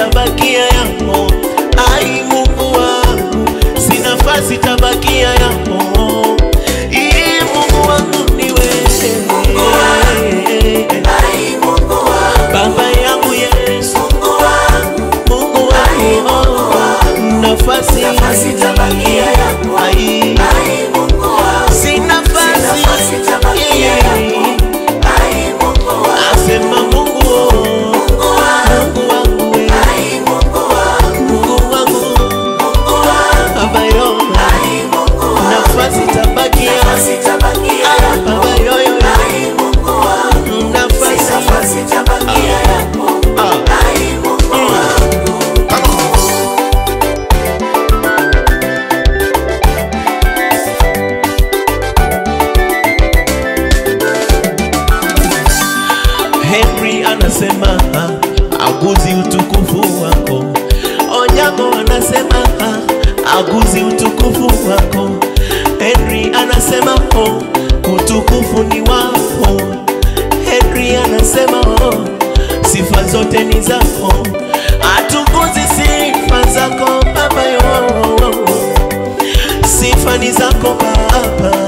tabakia yako. Ai Mungu wangu, si nafasi tabakia yako. Ii Mungu wangu ni wewe. Baba yangu Yesu, Mungu wangu, nafasi Ai, si nafasi asema Mungu, Mungu wangu wewe, Mungu wangu Baba yo, nafasi tabakia Ah, Baba yo yo yo, nafasi ah. Henry anasema ah, aguzi utukufu wako. Onyango anasema ah, aguzi utukufu wako. Henry anasema oh, utukufu ni wako. Henry anasema oh, sifa zote ni zako. Atukuzi sifa zako Baba yo, sifa ni zako Baba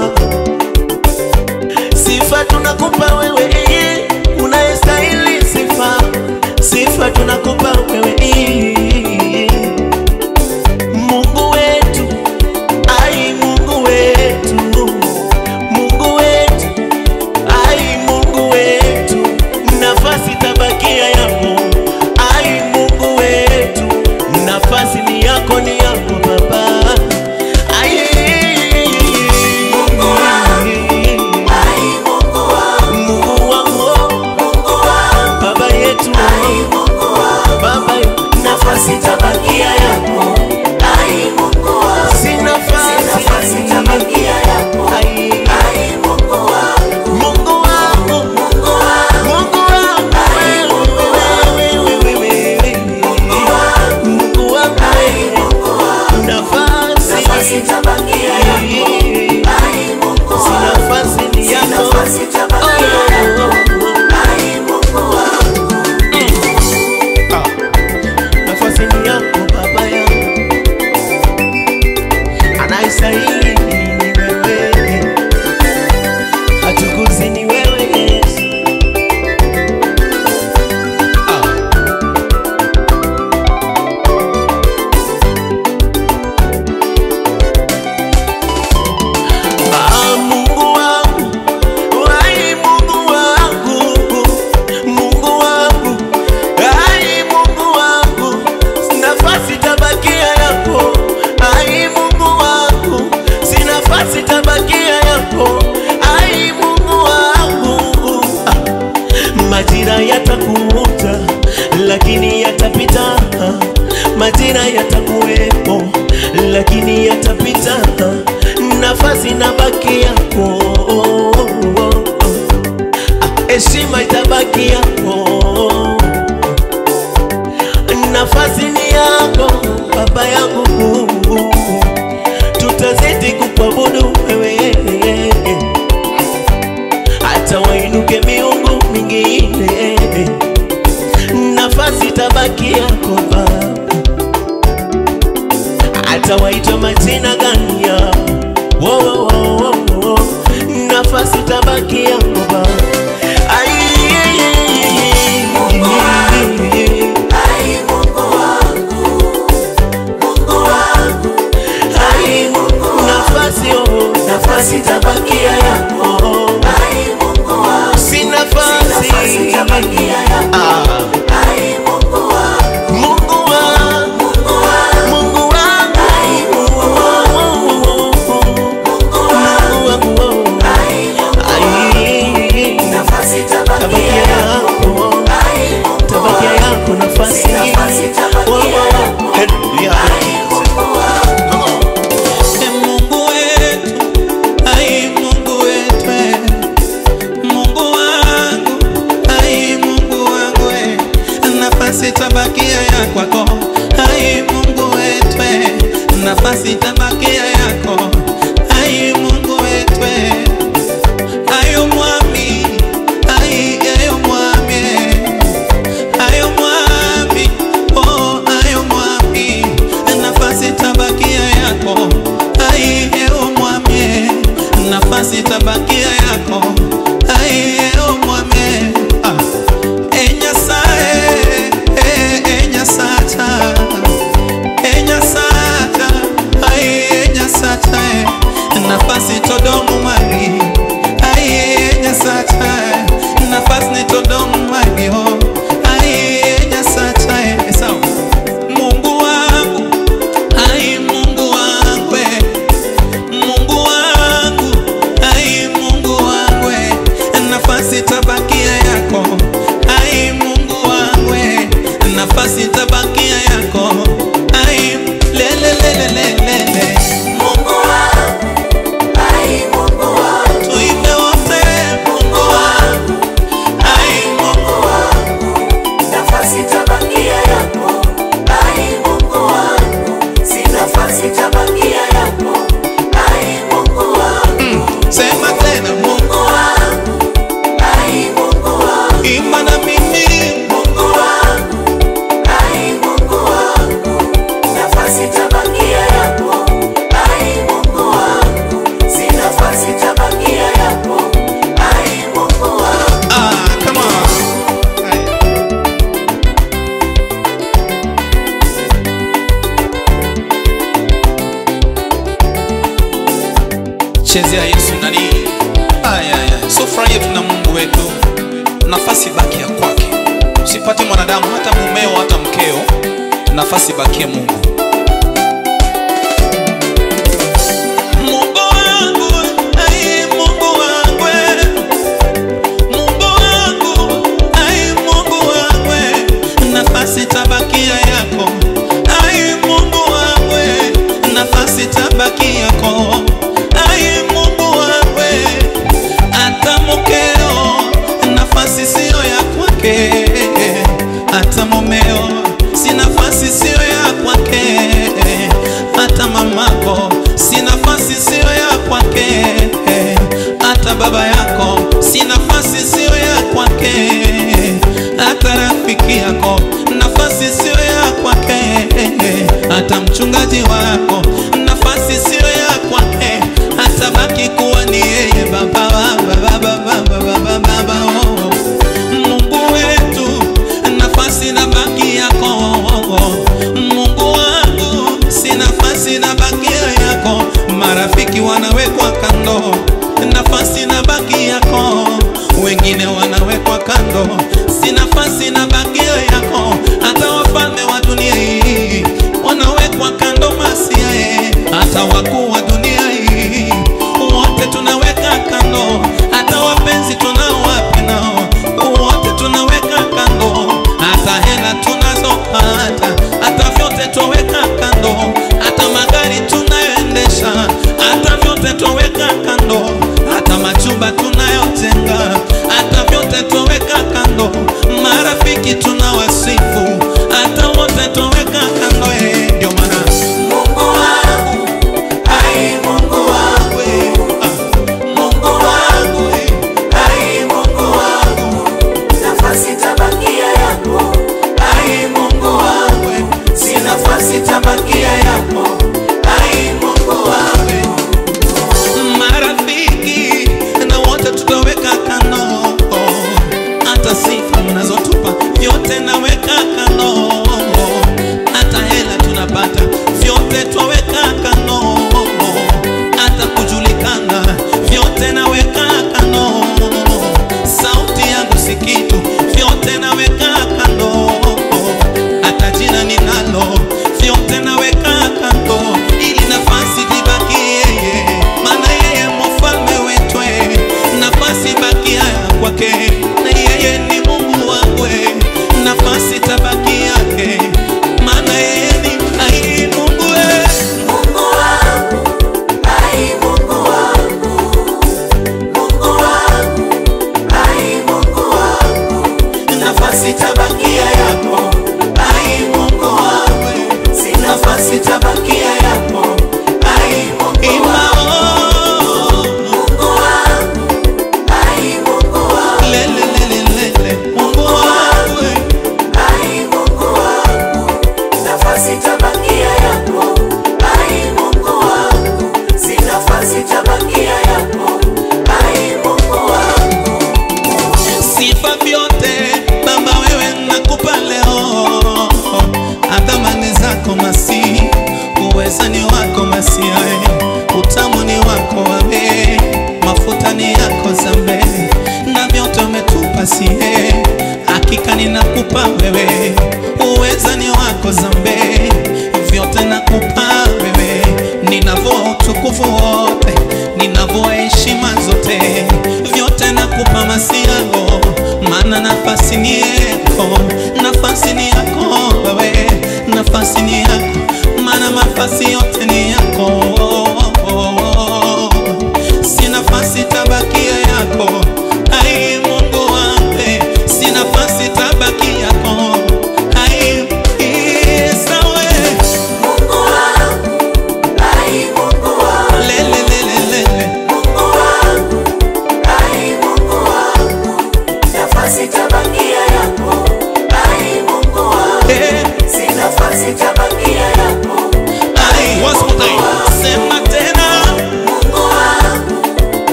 sifa tunakupa wewe eh, unayestahili sifa sifa tunakupa wewe eh. Mungu wetu ai Mungu wetu Mungu wetu ai Mungu wetu nafasi tabakia yako ai Mungu wetu nafasi ni yako ni yako Baba ai Mungu Mungu wangu Baba yetu Baba nafasi tabakia yako si nafasi ai Mungu wangu Mungu wangu wewe wewe wewe Mungu wangu nafasi si nafasi ni yako nafasi ni yako baba yangu, anaistahili ni wewe, hatukuzi ni wewe Yesu. Ah. Ah, Mungu wangu, ai Mungu wangu, Mungu wangu, ai Mungu wangu, nafasi tabakia yako, ai Mungu wangu, si nafasi tabakia yako, ai Mungu wangu. Ah, majira yatakuja lakini yatapita, majira yatakuwepo lakini yatapita, nafasi na baki yako, Ah, heshima itabaki yako, nafasi ni yako baba yangu, tutazidi kukuabudu wewe hata wainuke miungu mingine, nafasi tabaki yako Baba, hata waitwa majina gani ya wo, wo, wo, wo, wo. nafasi tabaki yako Baba. Ai, ai, nafasi oh, nafasi tabakia yako si nafasi Ah. Mungu wangu, Mungu wangu, Mungu wangu, ai, tabakia yako, tabakia yako nafasi. Oh, oh, hallelujah. E Mungu wetu, ai Mungu wetu, e. Mungu wangu, ai Mungu wangu, e. nafasi tabakia ya kwako, ai Mungu wetu, e. nafasi tabakia yako, ai Mungu wetu, e. ayo mwami, ai ayo mwami, e. ayo mwami, chezea Yesu nani? Aya, aya. So furahia tuna Mungu wetu, nafasi baki ya kwake. Usipate mwanadamu, hata mumeo, hata mkeo, nafasi bakie Mungu. Mungu wangu, ai Mungu wangu, Mungu wangu, ai Mungu wangu, nafasi tabakia yako, ai Mungu wangu, nafasi tabaki yako, ai Mungu wangu, hata mkeo, nafasi siyo ya kwake, hata mumeo, si nafasi siyo ya kwake, hata mamako, si nafasi siyo ya kwake, hata baba yako, si nafasi siyo ya kwake, hata rafiki yako, nafasi siyo ya kwake, hata mchungaji wako, nafasi siyo ya kwake, hata baki kuwa ni yeye baba, baba, baba, baba, baba, baba, oh. Mungu wetu, nafasi na baki yako. Mungu wangu, si nafasi na baki yako. Marafiki wanawekwa kando, nafasi na baki yako. Wengine wanawekwa kando, si nafasi na baki yako. Hata wafalme wa dunia hii wanawekwa kando, masiae hata wakuu wa dunia hii wote tunaweka kando, hata wapenzi tunaowapenda wote tunaweka kando, hata hela tunazopata, hata vyote twaweka kando, hata magari tunayoendesha, hata vyote twaweka kando, hata majumba tunayojenga, hata vyote twaweka kando, marafiki tunawasifu, hata wote twaweka kando. Eh, ndio maana Mungu wangu, ai Mungu wangu, Mungu wangu, ai Mungu wangu, nafasi tabakia yako, ai Mungu wangu, si nafasi tabakia yako, ai Mungu wangu. marafiki na wote tutaweka kando, hata sifa mnazotupa vyote naweka kando, hata hela tunapata vyote twaweka kando, hata kujulikana vyote naweka kando, sauti yangu si kitu vyote naweka kando, hata jina ninalo vyote naweka kando, ili nafasi libaki yeye, maana yeye mfalme wetu, nafasi bakia kwake, na yeye ni Mungu wangu, nafasi tabaki yake, maana yeye ni ai Mungu we. Mungu wangu, ai Mungu wangu, Mungu wangu, ai Mungu wangu, nafasi tabakia yako, ai Mungu wangu, si nafasi tabakia yako, ai Mungu Ima, wangu, oh, Mungu wangu, ai Mungu wangu, le, le, le, le, le, le. Mungu wangu we. ai Mungu wangu, nafasi tabakia yako, ai Mungu wangu, si nafasi tabakia yako, ai Mungu wangu. sifa vyote Baba, wewe nakupa leo, adhamani zako masi, uweza ni wako masiae, utamu ni wako wabe, mafuta ni yako zambe, na vyote umetupa sie, hakika ninakupa wewe, uweza ni wako zambe,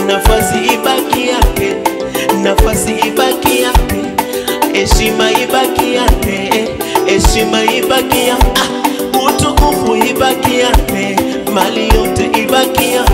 nafasi ibaki yake, nafasi ibaki yake, heshima ibaki yake, heshima ibaki yake, ah, utukufu ibaki yake, mali yote ibaki yake.